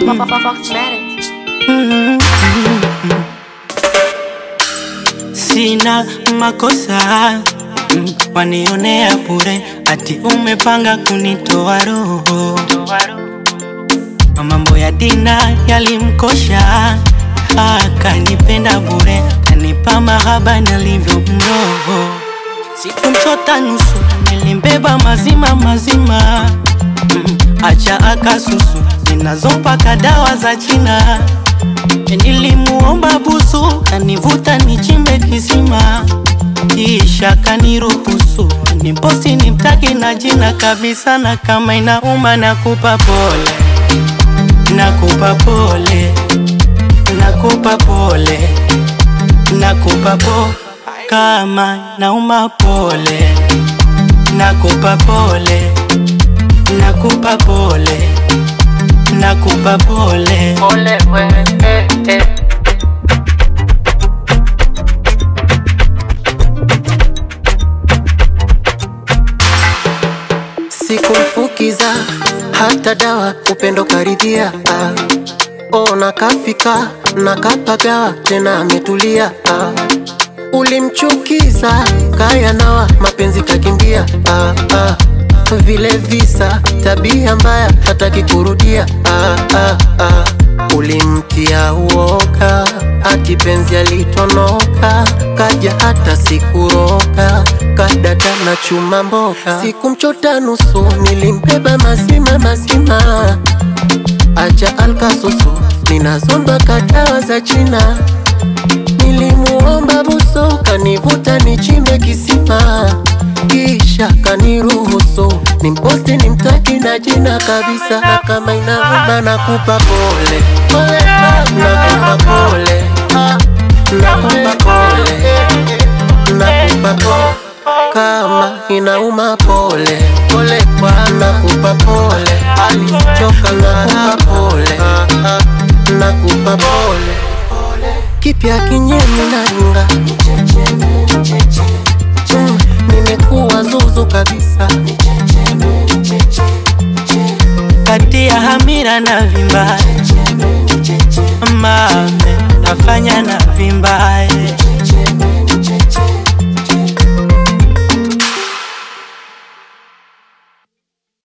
Fox Matic. Sina makosa mm, wanionea bure, ati umepanga kunitoa roho. Mambo ya dina yalimkosha, akanipenda bure, kanipa mahaba nalivyo mroho. Sikumchota nusu, nilimbeba mazima mazima, mm, acha akasusu zinazopaka dawa za China. Nilimuomba busu, kanivuta nichimbe kisima, kisha kaniruhusu niposti nimtaki na jina kabisa, na kama inauma nakupa pole, nakupa pole, nakupa pole, nakupa po kama nauma pole, nakupa pole, nakupa pole, nakupa pole. Pole we, eh, eh. Sikumfukiza hata dawa, upendo karidhia. Ah. Oh, nakafika nakapagawa, tena ametulia. Ah. Ulimchukiza kaya nawa, mapenzi kakimbia. Ah, ah. Vile visa, tabia mbaya, hataki kurudia. Ah, ah, ah. Ulimtia uoga, hati penzi alitonoka, kaja hata sikuroga, kadada na chuma mboga. Sikumchota nusu, nilimbeba mazima mazima, acha alkasusu, ninazomba kadawa za China. Nilimuomba buso, kanivuta nichimbe kisima, kisha kaniruhusu nimposti nimtaki na jina kabisa, na kama inauma nakupa pole, nakupa pole, nakupa pole, nakupa pole, kama inauma pole, pole kwa nakupa pole, alichoka nakupa pole, nakupa pole kipya kinyemi na ringa Mm, nimekuwa zuzu kabisa kati ya hamira na vimbaye mame nafanya na vimbaye